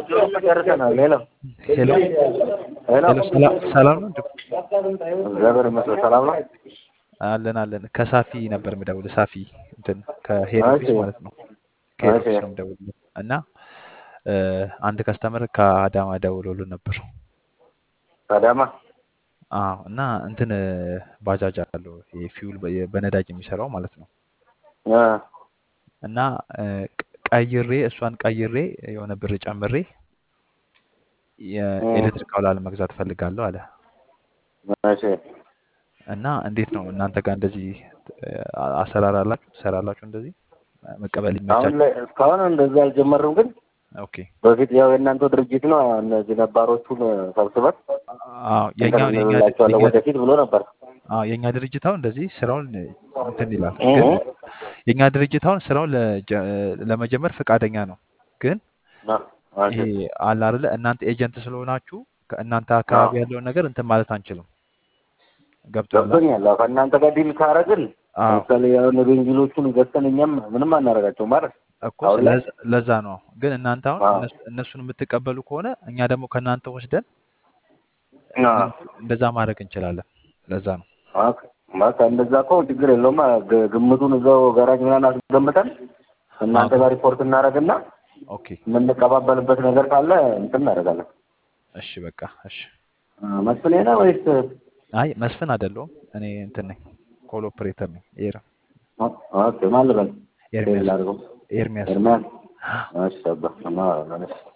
ጨርሰናል። ሄሎ ሄሎ ሄሎ፣ ሄሎ፣ ሰላም ሰላም ነው? እግዚአብሔር ይመስገን ሰላም ነው። አለን አለን። ከሳፊ ነበር የምደውልህ። ሳፊ እንትን ከሄድ ኦፊስ እሺ ማለት ነው። ከሄድ እሺ ኦፊስ ነው የምደውልልህ እና እ፣ አንድ ከስተመር ከአዳማ ደውሎልን ነበር። አዳማ አዎ እና እንትን እ፣ ባጃጅ አለው የፊውል በ- በነዳጅ የሚሰራው ማለት ነው እ፣ እና እ፣ ቅ- ቀይሬ እሷን ቀይሬ የሆነ ብር ጨምሬ እ፣ የኤሌክትሪክ አውላል መግዛት ፈልጋለሁ አለ እሺ እና እንዴት ነው እናንተ ጋር እንደዚህ እ፣ አሰራር አላችሁ ትሰራላችሁ እንደዚህ መቀበል አሁን ይመቻችሁ ላይ እስካሁን እንደዛ አልጀመርም፣ ግን ኦኬ በፊት ያው የእናንተ ድርጅት ነው እነዚህ ነባሮቹን ሰብስበን አዎ የኛ እንትን የኛ እንላቸዋለን የኛ ወደፊት ብሎ ነበር። አዎ የኛ ድርጅት አሁን እንደዚህ ስራውን እንትን ይላል እ፣ ግን የኛ ድርጅት አሁን ስራውን ለጀ- ለመጀመር ፈቃደኛ ነው ግን እ፣ እሺ ይሄ አለ አይደለ እናንተ ኤጀንት ስለሆናችሁ ከእናንተ አዎ አካባቢ ያለውን ነገር እንትን ማለት አንችልም ገብቶሃል ገብቶኛል። አዎ ከእናንተ ጋር ዲል ካረግን አዎ ለምሳሌ አሁን ቤንዚሎቹን ገዝተን እኛም ምንም አናደርጋቸው ማለት እኮ አሁን ላይ ስለዛ ለዛ ነው ግን እናንተ አሁን አዎ እነሱ- እነሱን የምትቀበሉ ከሆነ እኛ ደግሞ ከእናንተ ወስደን አዎ እነሱ እንደዛ ማድረግ እንችላለን ለዛ ነው ኦኬ። በቃ እንደዛ እኮ ችግር የለውም። ግ- ግምቱን እዛው ጋራጅ ምናምን አስገምተን አዎ እናንተ ከ- ጋር ሪፖርት እናደርግና ኦኬ የምንቀባበልበት ነገር ካለ እንትን እናደርጋለን። እሺ በቃ እሺ አ፣ መስፍኔ ነህ ወይስ? አይ መስፍን አይደለሁም እኔ እንትን ነኝ ኮል ኦፕሬተር ነኝ ኤር ኦ- ኦኬ ማን ልበል? ሴል ኤርሚያስ አድርገው ኤርሚያስ ኤርሚያስ። እሺ አባ እና